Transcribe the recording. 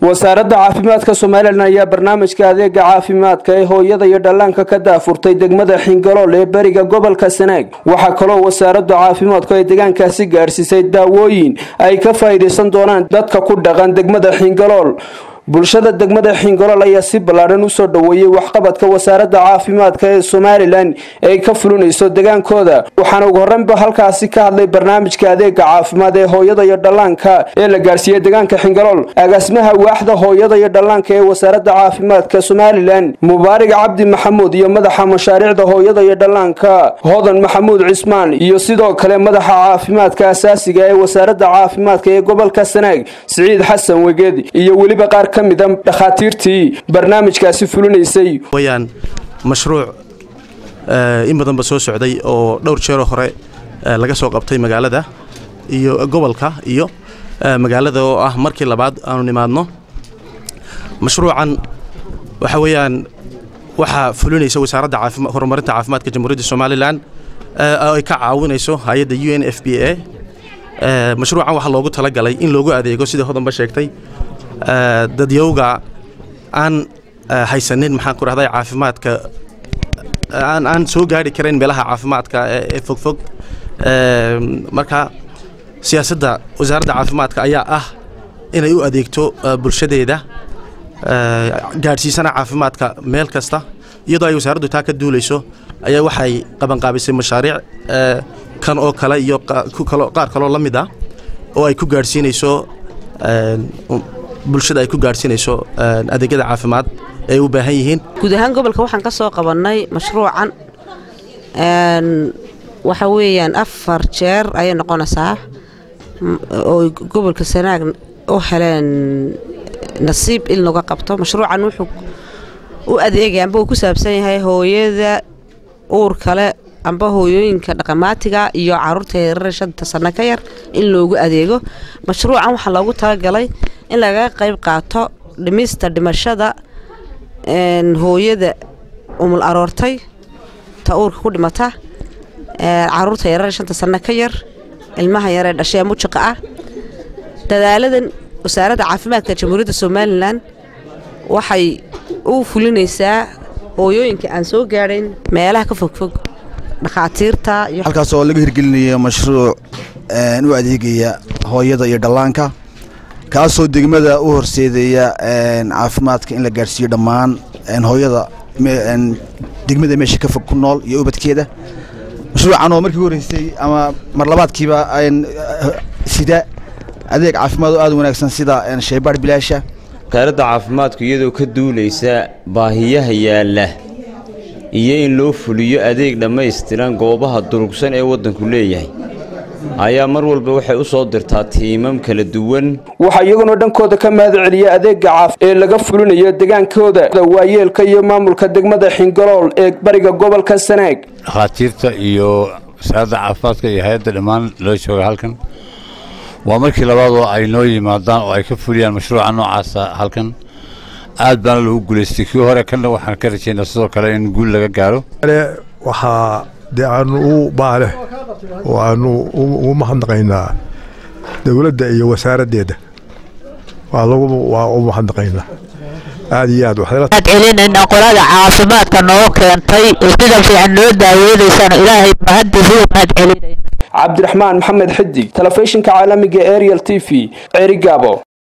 wasaaradda caafimaadka somalilan ayaa barnaamijka adeega caafimaadka ee hooyada iyo dhallaanka ka daafurtay degmada xingalool ee beriga gobolka sanaag waxaa kaloo wasaaraddu caafimaadku ay deegaankaasi gaadhsiisay daawooyin ay ka faa'iidaysan doonaan dadka ku dhaqan degmada xingalool bulshada degmada xingolool ayaa si ballaadhan usoo dhoweeyey waxqabadka wasaaradda caafimaadka ee somalilan ay ka fulinayso degaankooda waxaana ugu horreynba halkaasi ka hadlay barnaamijka adeega caafimaad ee hooyada iyo dhallaanka ee la gaadhsiiyey deegaanka xingolool agaasimaha waaxda hooyada iyo dhallaanka ee wasaaradda caafimaadka somalilan mubaarig cabdi maxamuud iyo madaxa mashaariicda hooyada iyo dhallaanka hodan maxamuud cismaan iyo sidoo kale madaxa caafimaadka asaasiga ee wasaaradda caafimaadka ee gobolka sanaag siciid xasan wegeed iyo weliba qaar kamida dhakhaatiirtii barnaamijkaasi fulinaysay wayaan mashruuc in badanba soo socday oo dhowr jeeroo hore laga soo qabtay magaalada iyo gobolka iyo magaalada oo ah markii labaad aanu nimaadno mashruucan waxa weeyaan waxaa fulinaysa wasaaradda horumarinta caafimaadka jamhuuriyadda somalilan oo ay ka caawinayso hay-adda u n f b a mashruucan waxaa loogu talagalay in loogu adeego sidai hodanba sheegtay dadyowga aan haysanin maxaan ku rahday caafimaadka aan aan soo gaari karayn meelaha caafimaadka ee fogfog marka siyaasadda wasaaradda caafimaadka ayaa ah inay u adeegto bulshadeeda gaadhsiisana caafimaadka meel kasta iyadoo ay wasaaraddu taa ka duulayso ayaa waxay qabanqaabisay mashaariic kan oo kale iyo qaar kaloo la mid ah oo ay ku gaadhsiinayso bulshada ay ku gaadhsiinayso adeegyada caafimaad ay u baahan yihiin guud ahaan gobolka waxaan ka soo qabannay mashruucan waxa weeyaan afar jeer ayay noqonaysaa oo gobolka sanaag u heleen nasiib in laga qabto mashruucan wuxuu u adeegaya amba uu ku saabsan yahay hooyada uur kale amba hooyooyinka dhaqamaatiga iyo caruurta yarar shanta sanno ka yar in loogu adeego mashruucan waxaa loogu talagalay in lagaga qayb qaato dhimista dhimashada hooyada umul aroortay ta uurka ku dhimata caruurta yarar shanta sanno ka yar ilmaha yaree dhashee mujiqa ah dadaaladan wasaaradda caafimaadka jamhuuriyadda somalilan waxay u fulinaysaa hooyooyinka aan soo gaadhayn meelaha ka fogfog dhakhaatiirta halkaas oo laga hirgelinayo mashruuc u adeegaya hooyada iyo dhallaanka kaasoo degmada u horseedaya caafimaadka in la gaadhsiiyo dhammaan hooyada degmada meesha ka fog ku nool iyo ubadkeeda mashruucan oo markii horreysay ama mar labaadkiiba sida adeeg caafimaad oo aad u wanaagsan sida shaybaadh bilaasha wasaaradda caafimaadku iyadoo ka duulaysa baahiyaha yaalla iyo in loo fuliyo adeeg dhammaystiran goobaha durugsan ee waddanku leeyahay ayaa mar walba waxay u soo dirtaa tiimam kala duwan waxaa iyaguna dhankooda ka mahad celiya adeega caaf ee laga fulinayo degaankooda waayeelka iyo maamulka degmada xingolool ee bariga gobolka sanaag dhakhaatiirta iyo wasaaradda caafimaadka iyo hay-adda dhammaan loo jooga halkan waa markii labaad oo ay noo yimaadaan oo ay ka fuliyaan mashruuca noocaasa halkan aad baana lagu guulaystay kii hore kanna waxaan ka rajaynaa sidoo kale in guul laga gaaro waxaa dee aanu u baaleh oo aanu ugu mahadnaqaynaa dowladda iyo wasaaraddeeda waa u mahadnaqaynaa aad iyo aad waxaad celinaynaa qolada caafimaadka noo keentay ee sida fiican noo daaweedaysaan ilaahay mahaddiisuu mahad celinayna cabdiraxmaan maxamed xidig telefishinka caalamiga ariel t v ceerigaabo